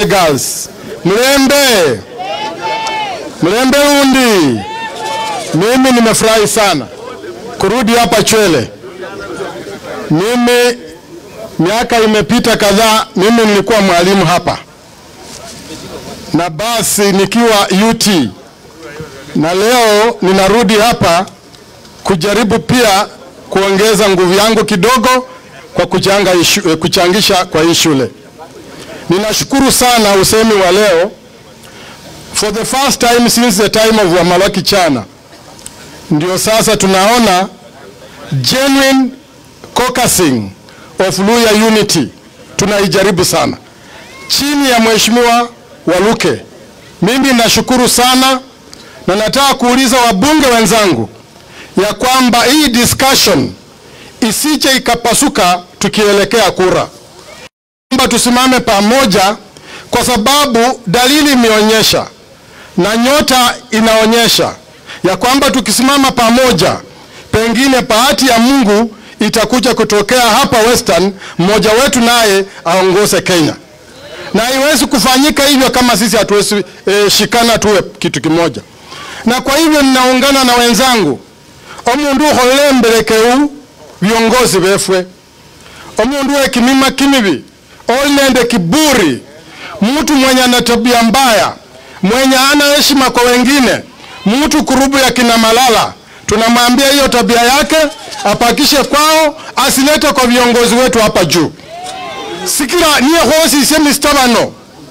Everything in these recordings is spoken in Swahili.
Girls. Mlembe, mlembe undi. Mimi nimefurahi sana kurudi hapa Chwele. Mimi miaka imepita kadhaa, mimi nilikuwa mwalimu hapa, na basi nikiwa UT, na leo ninarudi hapa kujaribu pia kuongeza nguvu yangu kidogo kwa kuchanga ishu, eh, kuchangisha kwa hii shule. Ninashukuru sana usemi wa leo. For the first time since the time of Wamalaki Chana, ndio sasa tunaona genuine caucusing of Luya unity. Tunaijaribu sana chini ya Mheshimiwa Waluke. Mimi nashukuru sana na nataka kuuliza wabunge wenzangu ya kwamba hii discussion isije ikapasuka tukielekea kura, kwamba tusimame pamoja, kwa sababu dalili imeonyesha na nyota inaonyesha ya kwamba tukisimama pamoja, pengine bahati ya Mungu itakuja kutokea hapa Western, mmoja wetu naye aongoze Kenya, na haiwezi kufanyika hivyo kama sisi hatuwezi e, shikana tuwe kitu kimoja. Na kwa hivyo ninaungana na wenzangu omundu ukholembelekeu viongozi befwe omundu wekimima kimibi oli nende kiburi mtu mwenye ana tabia mbaya mwenye ana heshima kwa wengine mtu kurubu ya kina Malala tunamwambia hiyo tabia yake apakishe kwao asilete kwa viongozi wetu hapa juu sikira niye hosi ise mistabano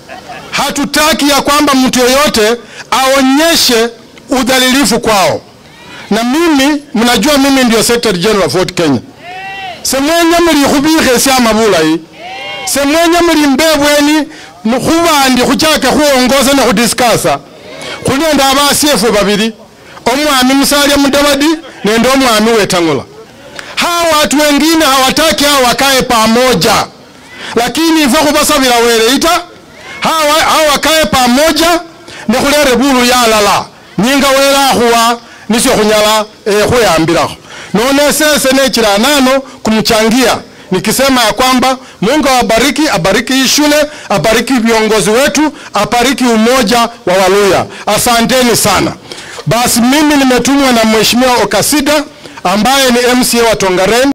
hatutaki ya kwamba mtu yeyote aonyeshe udhalilifu kwao na mimi mnajua mimi ndio secretary general Fort Kenya semwenya muli khubikhesia amabulayi semwenya muli mbebweni khubandi khuchaka khuongoza ne khudiskasa khuli nende abasiefu babili omwami Musalia Mudavadi nende omwami Wetang'ula hawa watu wengine hawataki hawa wakae pamoja lakini ifwe khubasabila weleita hawa, hawa wakae pamoja ne khulere bulu yalala nyinga wela khuwa nisio khunyala eh, khuyambilakho none sese nechila nano kumchangia nikisema ya kwamba Mungu awabariki, abariki hii shule, abariki viongozi wetu, abariki umoja wa Waluya. Asanteni sana. Basi mimi nimetumwa na Mheshimiwa Okasida ambaye ni MCA wa Tongaren.